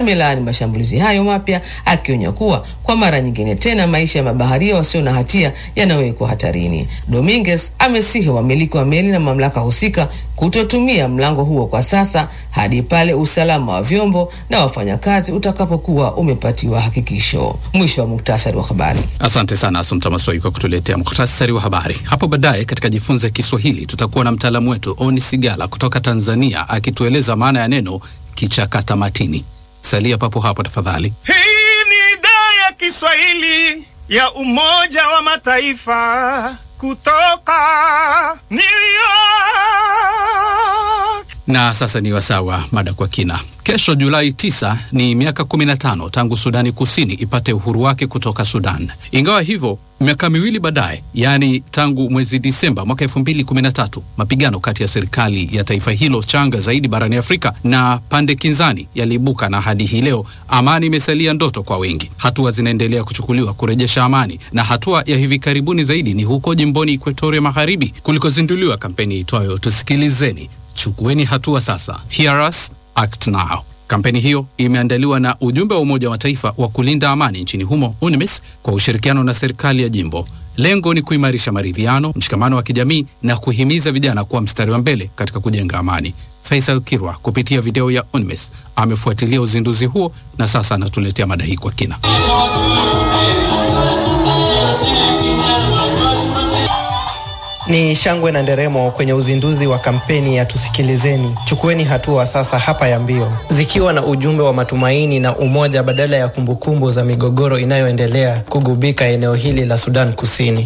amelaani mashambulizi hayo mapya, akionya kuwa kwa mara nyingine tena maisha ya mabaharia wasio na hatia yanawekwa hatarini. Dominguez amesihi wamiliki wa meli na mamlaka husika kutotumia mlango huo kwa sasa hadi pale usalama wa vyombo na wafanyakazi utakapokuwa umepatiwa hakikisho. Mwisho wa muktasari wa habari. Asante sana Asumta Masoi kwa kutuletea muktasari wa habari. Hapo baadaye katika Jifunze Kiswahili tutakuwa na mtaalamu wetu Oni Sigala kutoka Tanzania akitueleza maana ya neno kichakata matini. Salia papo hapo tafadhali. Hii ni idhaa ya Kiswahili ya Umoja wa Mataifa kutoka New York. Na sasa ni wasaa wa mada kwa kina. Kesho Julai 9 ni miaka 15 tangu Sudani Kusini ipate uhuru wake kutoka Sudan. Ingawa hivyo, miaka miwili baadaye, yaani tangu mwezi Disemba mwaka 2013, mapigano kati ya serikali ya taifa hilo changa zaidi barani Afrika na pande kinzani yaliibuka, na hadi hii leo amani imesalia ndoto kwa wengi. Hatua zinaendelea kuchukuliwa kurejesha amani, na hatua ya hivi karibuni zaidi ni huko jimboni Equatoria Magharibi kulikozinduliwa kampeni itwayo Tusikilizeni, chukueni hatua sasa, Hear Us Act Now. Kampeni hiyo imeandaliwa na ujumbe wa Umoja wa Mataifa wa kulinda amani nchini humo UNMISS kwa ushirikiano na serikali ya jimbo. Lengo ni kuimarisha maridhiano, mshikamano wa kijamii na kuhimiza vijana kuwa mstari wa mbele katika kujenga amani. Faisal Kirwa kupitia video ya UNMISS amefuatilia uzinduzi huo na sasa anatuletea mada hii kwa kina. Ni shangwe na nderemo kwenye uzinduzi wa kampeni ya Tusikilizeni, chukueni hatua sasa hapa ya mbio, zikiwa na ujumbe wa matumaini na umoja badala ya kumbukumbu za migogoro inayoendelea kugubika eneo hili la Sudan Kusini.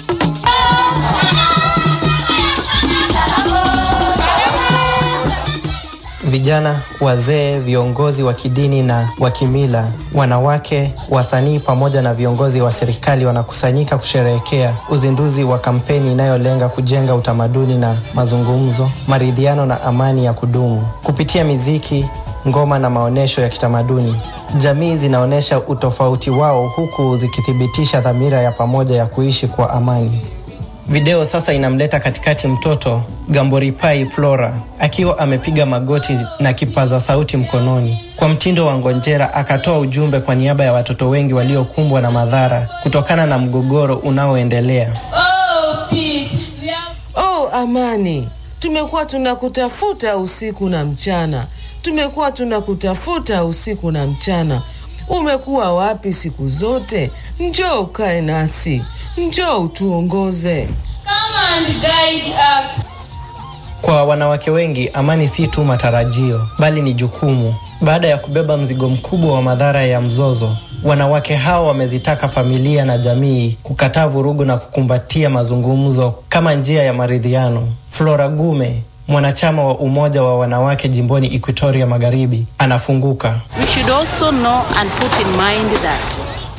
Vijana, wazee, viongozi wa kidini na wa kimila, wanawake, wasanii pamoja na viongozi wa serikali wanakusanyika kusherehekea uzinduzi wa kampeni inayolenga kujenga utamaduni na mazungumzo, maridhiano na amani ya kudumu. Kupitia miziki, ngoma na maonyesho ya kitamaduni, jamii zinaonyesha utofauti wao huku zikithibitisha dhamira ya pamoja ya kuishi kwa amani. Video sasa inamleta katikati mtoto Gamboripai Flora akiwa amepiga magoti na kipaza sauti mkononi. Kwa mtindo wa ngonjera, akatoa ujumbe kwa niaba ya watoto wengi waliokumbwa na madhara kutokana na mgogoro unaoendelea. Oh, peace. Oh, amani. Tumekuwa tunakutafuta usiku na mchana, tumekuwa tunakutafuta usiku na mchana. Umekuwa wapi siku zote? Njoo ukae nasi, njoo utuongoze. Come and guide us. Kwa wanawake wengi, amani si tu matarajio, bali ni jukumu. Baada ya kubeba mzigo mkubwa wa madhara ya mzozo, wanawake hao wamezitaka familia na jamii kukataa vurugu na kukumbatia mazungumzo kama njia ya maridhiano. Flora Gume, mwanachama wa umoja wa wanawake jimboni Equatoria Magharibi, anafunguka. We should also know and put in mind that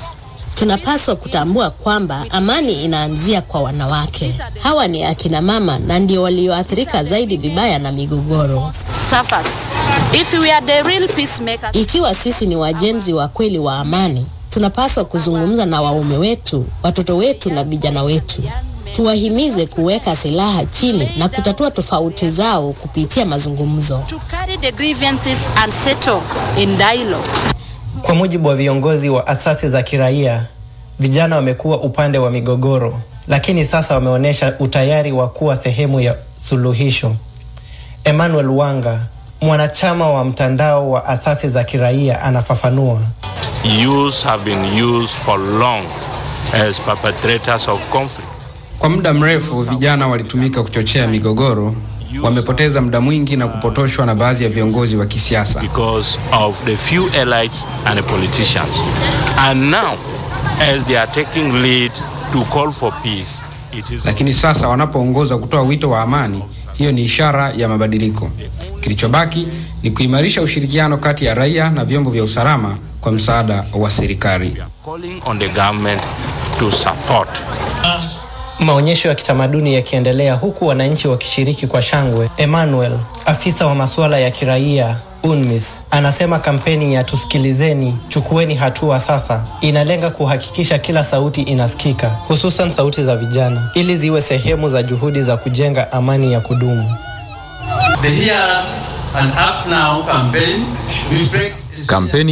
Tunapaswa kutambua kwamba amani inaanzia kwa wanawake. Hawa ni akina mama na ndio walioathirika zaidi vibaya na migogoro. suffers. If we are the real peacemakers, Ikiwa sisi ni wajenzi wa kweli wa amani, tunapaswa kuzungumza na waume wetu, watoto wetu na vijana wetu. Tuwahimize kuweka silaha chini na kutatua tofauti zao kupitia mazungumzo. to carry the grievances and settle in dialogue. Kwa mujibu wa viongozi wa asasi za kiraia, vijana wamekuwa upande wa migogoro, lakini sasa wameonyesha utayari wa kuwa sehemu ya suluhisho. Emmanuel Wanga, mwanachama wa mtandao wa asasi za kiraia, anafafanua. youths have been used for long as perpetrators of conflict. Kwa muda mrefu vijana walitumika kuchochea migogoro, wamepoteza muda mwingi na kupotoshwa na baadhi ya viongozi wa kisiasa. because of the few elites and the politicians. And now, as they are taking lead to call for peace, it is Lakini sasa wanapoongoza kutoa wito wa amani, hiyo ni ishara ya mabadiliko. Kilichobaki ni kuimarisha ushirikiano kati ya raia na vyombo vya usalama kwa msaada wa serikali. calling on the government to support Maonyesho ya kitamaduni yakiendelea huku wananchi wakishiriki kwa shangwe. Emmanuel, afisa wa masuala ya kiraia UNMISS, anasema kampeni ya tusikilizeni, chukueni hatua sasa inalenga kuhakikisha kila sauti inasikika, hususan sauti za vijana, ili ziwe sehemu za juhudi za kujenga amani ya kudumu. The Hear Us and Act Now campaign reflects Kampeni